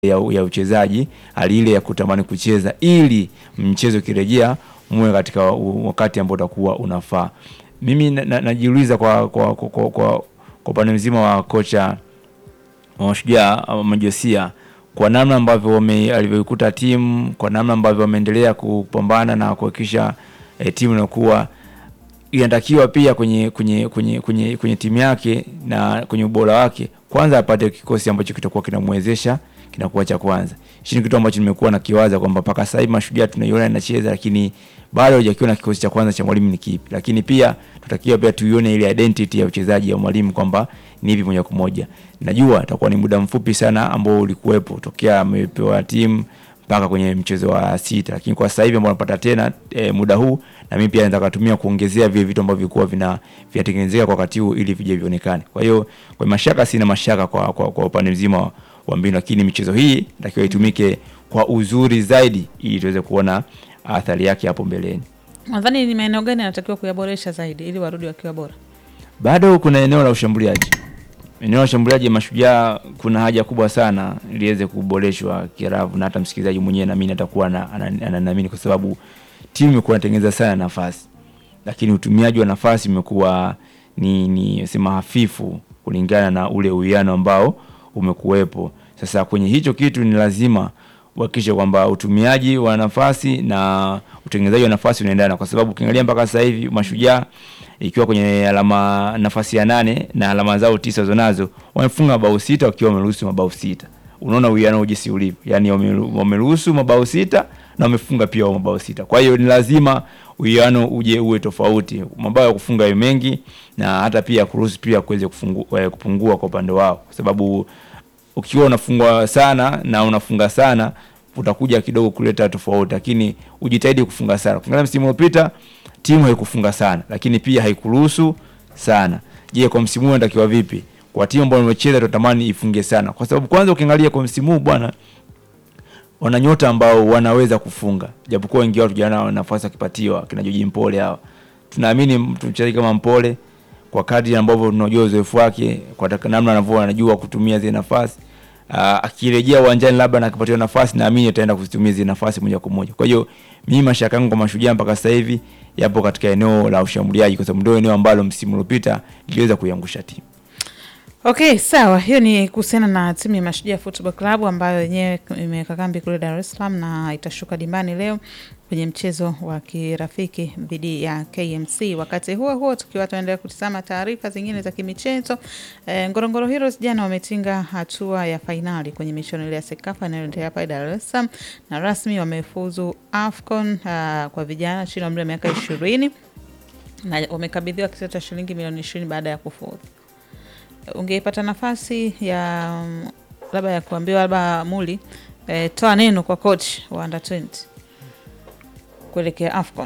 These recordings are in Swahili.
ya, ya uchezaji, hali ile ya kutamani kucheza ili mchezo ukirejea muwe katika u- wakati ambao utakuwa unafaa. Mimi na- na- najiuliza kwa kwa kwa, kwa, kwa, kwa upande mzima wa kocha wa Mashujaa ama Majosia kwa namna ambavyo wame alivyoikuta timu, kwa namna ambavyo wameendelea kupambana na kuhakikisha eh, timu inakuwa inatakiwa pia kwenye kwenye kwenye kwenye kwenye timu yake na kwenye ubora wake, kwanza apate kikosi ambacho kitakuwa kinamwezesha kinakuwa cha kwanza. Hichi ni kitu ambacho nimekuwa nakiwaza kwamba mpaka sasa hivi Mashujaa tunaiona inacheza, lakini bado hujakiona kikosi cha kwanza cha mwalimu ni kipi. Lakini pia tutakiwa pia tuione ile identity ya uchezaji wa mwalimu kwamba ni hivi moja kwa moja. Najua itakuwa ni muda mfupi sana ambao ulikuwepo tokea amepewa timu mpaka kwenye mchezo wa sita, lakini kwa sasa hivi ambao napata tena e, muda huu na mimi pia nataka kutumia kuongezea vile vitu ambavyo vilikuwa vina vinatengenezeka kwa wakati huu ili vije vionekane. Kwa hiyo kwa mashaka, sina mashaka kwa, kwa, kwa upande mzima wa- wa mbinu, lakini michezo hii natakiwa itumike kwa uzuri zaidi ili tuweze kuona athari yake hapo mbeleni. Nadhani ni maeneo gani anatakiwa kuyaboresha zaidi ili warudi wakiwa bora? Bado kuna eneo la ushambuliaji, eneo la ushambuliaji Mashujaa kuna haja kubwa sana liweze kuboreshwa kiravu, na hata msikilizaji mwenyewe naamini atakuwa ana- ana- ananiamini kwa sababu timu imekuwa inatengeneza sana nafasi, lakini utumiaji wa nafasi umekuwa ni, ni sema hafifu kulingana na ule uwiano ambao umekuwepo. Sasa kwenye hicho kitu ni lazima uhakikishe kwamba utumiaji wa nafasi na utengenezaji wa nafasi unaendana, kwa sababu ukiangalia mpaka sasa hivi Mashujaa ikiwa kwenye alama nafasi ya nane na alama zao tisa zonazo wamefunga mabao sita wakiwa wameruhusu mabao sita. Unaona uwiano jinsi ulivyo, yani wame- wameruhusu mabao sita na wamefunga pia wao mabao sita. Kwa hiyo ni lazima uwiano uje uwe tofauti, mabao ya kufunga yawe mengi na hata pia kuruhusu pia kuweze kufungu- eh, kupungua kwa upande wao, kwa sababu ukiwa unafungwa sana na unafunga sana utakuja kidogo kuleta tofauti, lakini ujitahidi kufunga sana. Ukiangalia msimu uliopita timu haikufunga sana, lakini pia haikuruhusu sana. Je, kwa msimu huu inatakiwa vipi? Kwa timu ambayo imecheza tunatamani ifunge sana, kwa sababu kwanza ukiangalia kwa msimu huu bwana, wana nyota ambao wanaweza kufunga, japokuwa wengi wao tujana nafasi wakipatiwa kina Joji Mpole hawa. Tunaamini mtu mchezaji kama Mpole kwa kadri ambavyo tunajua uzoefu wake, kwa taka- namna anavyo anajua kutumia zile nafasi Ah, akirejea uwanjani labda na akipatiwa nafasi, naamini ataenda kuzitumia zile nafasi moja kwa moja. Kwa hiyo mimi mashaka yangu kwa Mashujaa mpaka sasa hivi yapo katika eneo la ushambuliaji, kwa sababu ndio eneo ambalo msimu uliopita liliweza kuiangusha timu. Okay, sawa. Hiyo ni kuhusiana na timu ya Mashujaa Football Club ambayo yenyewe imeweka kambi kule Dar es Salaam na itashuka dimbani leo kwenye mchezo wa kirafiki dhidi ya KMC. Wakati huo huo, tukiwa tunaendelea kutizama taarifa zingine za kimichezo, e, Ngorongoro Heroes jana wametinga hatua ya fainali kwenye michuano ile ya Sekafa inayoendelea pale Dar es Salaam na rasmi wamefuzu AFCON ah, kwa vijana chini ya umri wa miaka ishirini na wamekabidhiwa kisasi cha shilingi milioni ishirini baada ya kufuzu ungeipata nafasi ya mm, labda ya kuambiwa labda Muli eh, toa neno kwa coach wa under 20 kuelekea AFCON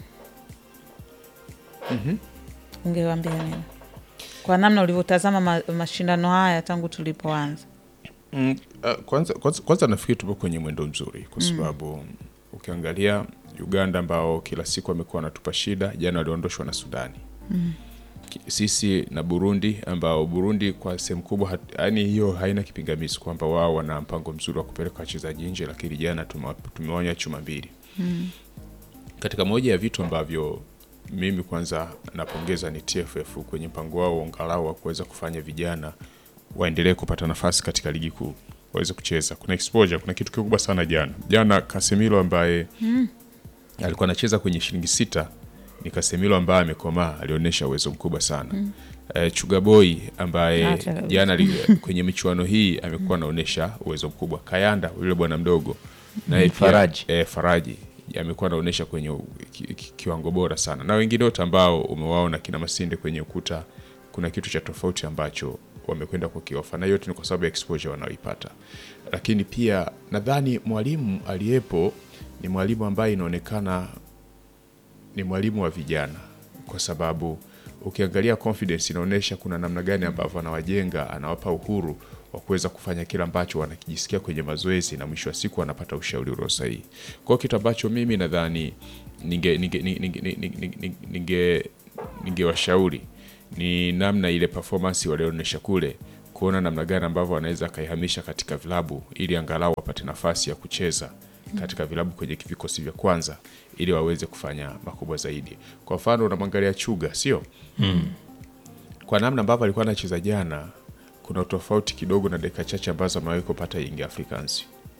ungewambia nini kwa namna ulivyotazama ma, mashindano haya tangu tulipoanza? Mm, uh, kwanza, kwanza, kwanza nafikiri tupo kwenye mwendo mzuri kwa sababu ukiangalia Uganda ambao kila siku wamekuwa wanatupa shida, jana waliondoshwa na Sudani Ki- sisi na Burundi ambao Burundi kwa sehemu kubwa hat- yaani hiyo haina kipingamizi kwamba wao wana mpango mzuri wa kupeleka wachezaji nje, lakini jana tumewa- tumewaonya chuma mbili katika moja ya vitu ambavyo mimi kwanza napongeza ni TFF kwenye mpango wao angalau wa kuweza kufanya vijana waendelee kupata nafasi katika ligi kuu waweze kucheza. Kuna exposure, kuna kitu kikubwa sana jana. Jana Casemiro ambaye alikuwa anacheza kwenye shilingi sita ni Casemiro ambaye amekomaa, alionyesha uwezo mkubwa sana. Eh, Chugaboy ambaye Acha kabisa. jana li- kwenye michuano hii amekuwa anaonyesha uwezo mkubwa. Kayanda yule bwana mdogo naye pia- Faraji. eh, Faraji amekuwa anaonyesha kwenye u- ki, ki, kiwango bora sana, na wengine wote ambao umewaona kina Masinde kwenye ukuta, kuna kitu cha tofauti ambacho wamekwenda kukiofa, na yote ni kwa sababu ya exposure wanaoipata. Lakini pia nadhani mwalimu aliyepo ni mwalimu ambaye inaonekana ni mwalimu wa vijana, kwa sababu ukiangalia confidence inaonyesha kuna namna gani ambavyo anawajenga, anawapa uhuru wa kuweza kufanya kile ambacho wanakijisikia kwenye mazoezi, na mwisho wa siku wanapata ushauri ulio sahihi. Kwa hiyo kitu ambacho mimi nadhani ninge ninge ninge ninge ninge ninge ningewashauri ni namna ile performance walioonyesha kule kuona namna gani ambavyo wanaweza akaihamisha katika vilabu ili angalau wapate nafasi ya kucheza katika vilabu kwenye vikosi vya kwanza ili waweze kufanya makubwa zaidi. Kwa mfano unamwangalia Chuga, sio kwa namna ambavyo alikuwa anacheza jana, kuna tofauti kidogo na dakika chache ambazo amewahi kupata Young Africans.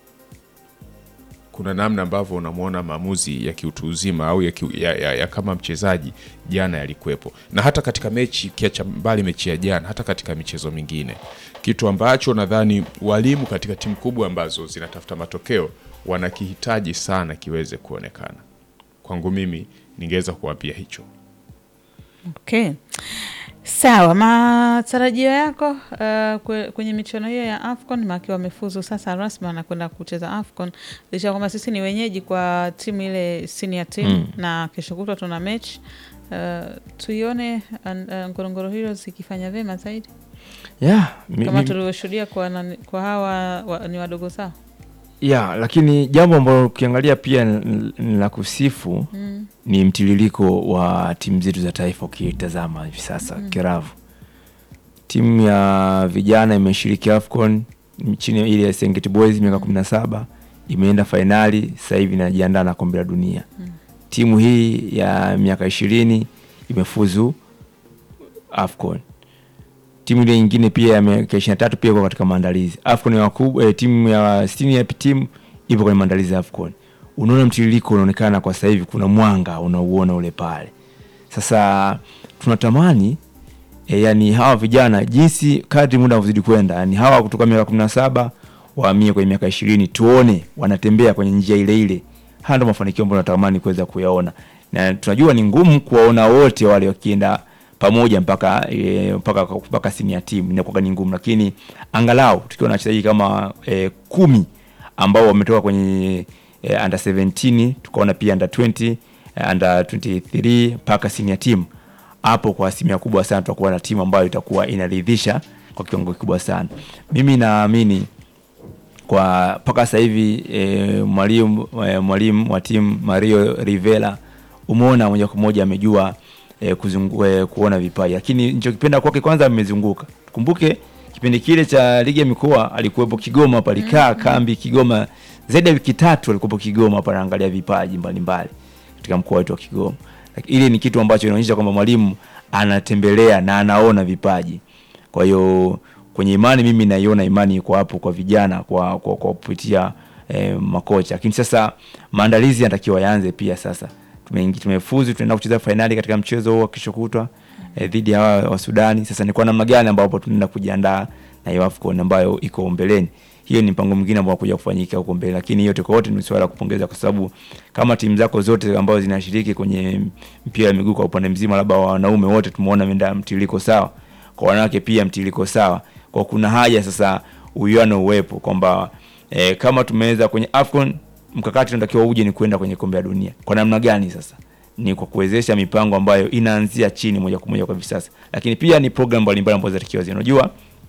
Kuna namna ambavyo unamwona maamuzi ya kiutu uzima au ya, ki, ya, ya, ya kama mchezaji jana yalikuwepo, na hata katika mechi kiacha mbali mechi ya jana, hata katika michezo mingine, kitu ambacho nadhani walimu katika timu kubwa ambazo zinatafuta matokeo wanakihitaji sana kiweze kuonekana. Kwangu mimi ningeweza kuwapia hicho. Okay. Sawa, matarajio yako uh, kwe- kwenye michuano hiyo ya AFCON maki wamefuzu sasa rasmi wanakwenda kucheza AFCON licha ya kwamba sisi ni wenyeji kwa timu ile senior team Mm. na kesho kutwa tuna mechi uh, tuione an- uh, Ngorongoro Heroes ikifanya vyema zaidi yeah, mi- kama mi- tulivyoshuhudia kwa, nani- kwa hawa wa, ni wadogo zao ya lakini jambo ambalo ukiangalia pia ni ni la kusifu mm. ni mtiririko wa timu zetu za taifa ukitazama hivi sasa mm. Kiravu, timu ya vijana imeshiriki AFCON chini ya ile ya Serengeti Boys miaka kumi na saba imeenda fainali, sasa hivi inajiandaa na kombe la dunia mm. timu hii ya miaka ishirini imefuzu AFCON timu ile nyingine pia ya miaka ishirini na tatu pia iko katika maandalizi AFCON ya wakubwa eh, timu ya senior team ipo kwenye maandalizi ya AFCON. Unaona mtiririko unaonekana kwa sasa hivi, kuna mwanga unauona ule pale. Sasa tunatamani e, yani hawa vijana jinsi kadri muda unavyozidi kwenda, yani hawa kutoka miaka kumi na saba wahamie kwenye miaka ishirini, tuone wanatembea kwenye njia ile ile. Haya ndio mafanikio ambayo natamani kuweza kuyaona, na tunajua ni ngumu kuwaona wote wale wakienda pamoja mpaka e, mpaka mpaka senior team inakuwa ni ngumu, lakini angalau tukiwa na wachezaji kama e, kumi ambao wametoka kwenye e, under 17 tukaona pia under 20 eh, under 23 mpaka senior team hapo kwa asilimia kubwa sana tutakuwa na timu ambayo itakuwa inaridhisha kwa kiwango kikubwa sana. Mimi naamini kwa mpaka sasa hivi e, mwalimu e, mwalimu wa timu Mario Rivera umeona moja kwa moja amejua e, kuzungu, e, kuona vipaji, lakini nilichokipenda kwake kwanza amezunguka. Tukumbuke kipindi kile cha ligi ya mikoa alikuwepo Kigoma hapa, alikaa kambi Kigoma zaidi ya wiki tatu, alikuwepo Kigoma hapa anaangalia vipaji mbalimbali katika mkoa wetu wa Kigoma. Lakini Ile ni kitu ambacho inaonyesha kwamba mwalimu anatembelea na anaona vipaji. Kwa hiyo kwenye imani mimi naiona imani iko hapo kwa vijana kwa kwa, kwa kupitia eh, makocha. Lakini sasa maandalizi yanatakiwa yaanze pia sasa. Tumeingi tumefuzu tunaenda kucheza fainali katika mchezo huo wa kesho kutwa eh, dhidi ya hawa wa Sudani. Sasa ni kwa namna gani ambapo tunaenda kujiandaa na hiyo AFCON ambayo iko mbeleni. Hiyo ni mpango mwingine ambao kuja kufanyika huko mbele, lakini yote kwa yote ni swala la kupongeza, kwa sababu kama timu zako zote ambazo zinashiriki kwenye mpira wa miguu kwa upande mzima, labda wa wanaume wote tumeona menda mtiririko sawa, kwa wanawake pia mtiririko sawa, kwa kuna haja sasa uwiano uwepo kwamba e, kama tumeweza kwenye AFCON mkakati unatakiwa uje ni kwenda kwenye kombe la dunia. Kwa namna gani sasa? Ni kwa kuwezesha mipango ambayo inaanzia chini moja kwa moja kwa hivi sasa, lakini pia ni program mbalimbali ambazo zinatakiwa zi unajua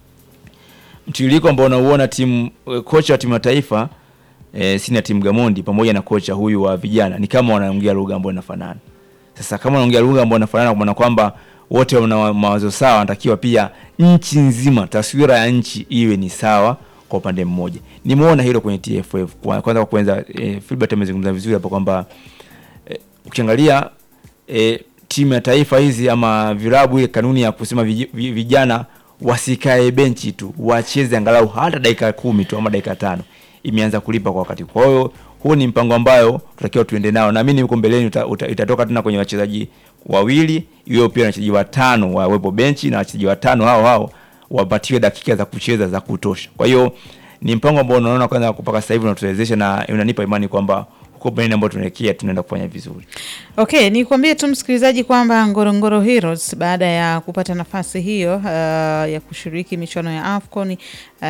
mtiririko ambao unauona timu eh, kocha wa timu ya taifa e, sina timu Gamondi pamoja na kocha huyu wa vijana ni kama wanaongea lugha ambayo inafanana. Sasa kama wanaongea lugha ambayo inafanana, kwa maana kwamba wote wana mawazo sawa, wanatakiwa pia nchi nzima, taswira ya nchi iwe ni sawa kwa upande mmoja. Nimeona hilo kwenye TFF. Kwa- Kwanza kwa kwanza e, Filbert amezungumza vizuri hapo kwamba e, ukiangalia e, timu ya taifa hizi ama vilabu, ile kanuni ya kusema vij- vi- vijana wasikae benchi tu, wacheze angalau hata dakika kumi tu ama dakika tano, imeanza kulipa kwa wakati. Kwa hiyo huu ni mpango ambayo tutakiwa tuende nao, naamini huko mbeleni uta, uta, itatoka tena kwenye wachezaji wawili, hiyo pia wachezaji watano wawepo benchi na wachezaji watano hao hao wapatiwe dakika za kucheza za kutosha. Kwa hiyo ni mpango ambao unaona kwanza mpaka sasa hivi unatuwezesha na unanipa imani kwamba huko mbeleni ambao tunaelekea tunaenda kufanya vizuri. Okay, nikwambie tu msikilizaji kwamba Ngorongoro Heroes baada ya kupata nafasi hiyo uh, ya kushiriki michuano ya AFCON uh,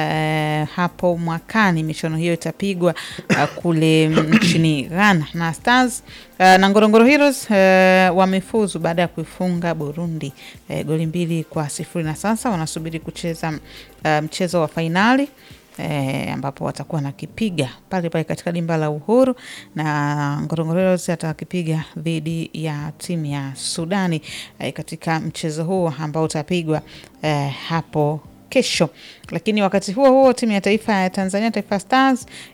hapo mwakani, michuano hiyo itapigwa uh, kule nchini Ghana na Stars uh, na Ngorongoro Heroes uh, wamefuzu baada ya kuifunga Burundi uh, goli mbili kwa sifuri na sasa wanasubiri kucheza uh, mchezo wa fainali E, ambapo watakuwa nakipiga pale pale katika dimba la Uhuru na Ngorongoro Heroes atakipiga dhidi ya timu ya Sudani e, katika mchezo huo ambao utapigwa e, hapo kesho. Lakini wakati huo huo timu ya taifa ya Tanzania Taifa Stars